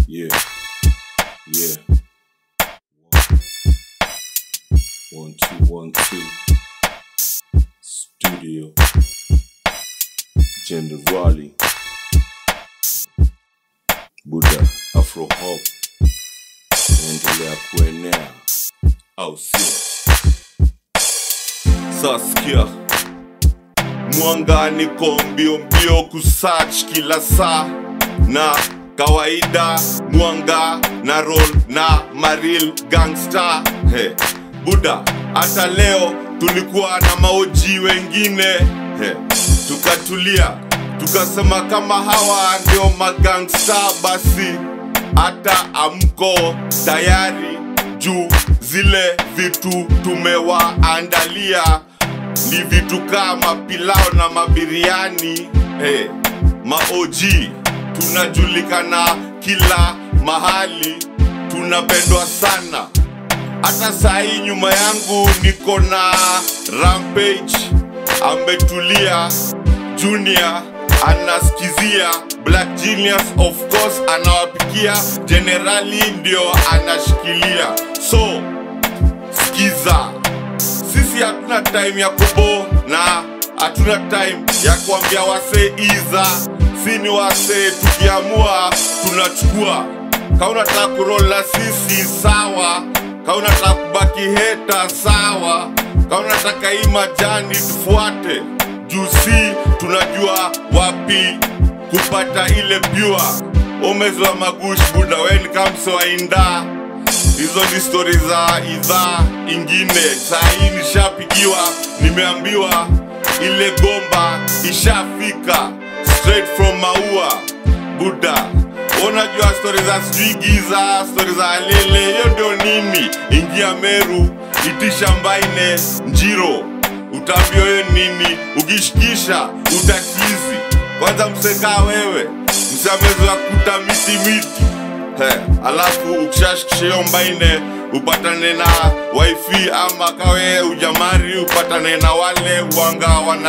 Yeah. Yeah. One, two, one, two. Studio. Generali. Buddha Afro Hop. Endelea kuenea. Au sio? Saskia. Mwanga niko mbio mbio kusearch kila saa na kawaida mwanga na roll na maril gangster he buda hata leo tulikuwa na maoji wengine he tukatulia tukasema kama hawa ndio magangsta basi hata amko tayari juu zile vitu tumewaandalia ni vitu kama pilao na mabiriani hey, maoji tunajulikana kila mahali tunapendwa sana hata saa hii nyuma yangu niko na rampage ametulia junior anaskizia black genius of course anawapikia generali ndio anashikilia so skiza sisi hatuna time ya kubo na hatuna time ya kuambia wasee iza si ni wasee tukiamua tunachukua kama unataka kurola sisi sawa kama unataka kubaki heta sawa kama unataka hii majani tufuate juu si tunajua wapi kupata ile pure umezwa magush buda weni kamsoaindaa hizo ni stori za idhaa ingine saa hii nishapigiwa nimeambiwa ile gomba ishafika straight from maua buda unajua stori za sijui giza stori za alele hiyo ndio nini ingia meru itisha mbaine njiro utaambia hiyo nini ukishikisha utakizi kwanza msekaa wewe mseamezoya kuta miti miti He, alafu ukishashikisha hiyo mbaine upatane na wifi ama kawe ujamari upatane na wale wanga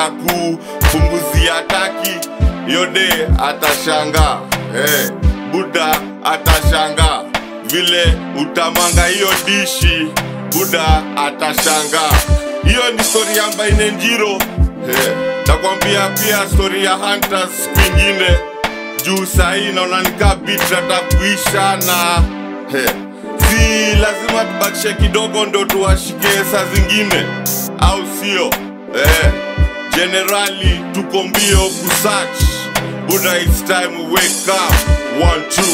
wanakupunguzia taki yode atashanga hey, buda atashanga vile utamanga hiyo dishi buda atashanga hiyo ni stori ya mbaine njiro hey, takwambia pia stori ya hunters kwingine juu sahii naona nikaa bit kuisha na he, si lazima tubakishe kidogo ndo tuwashike saa zingine au sio eh, generali tuko mbio kusach buda its time we wake up one two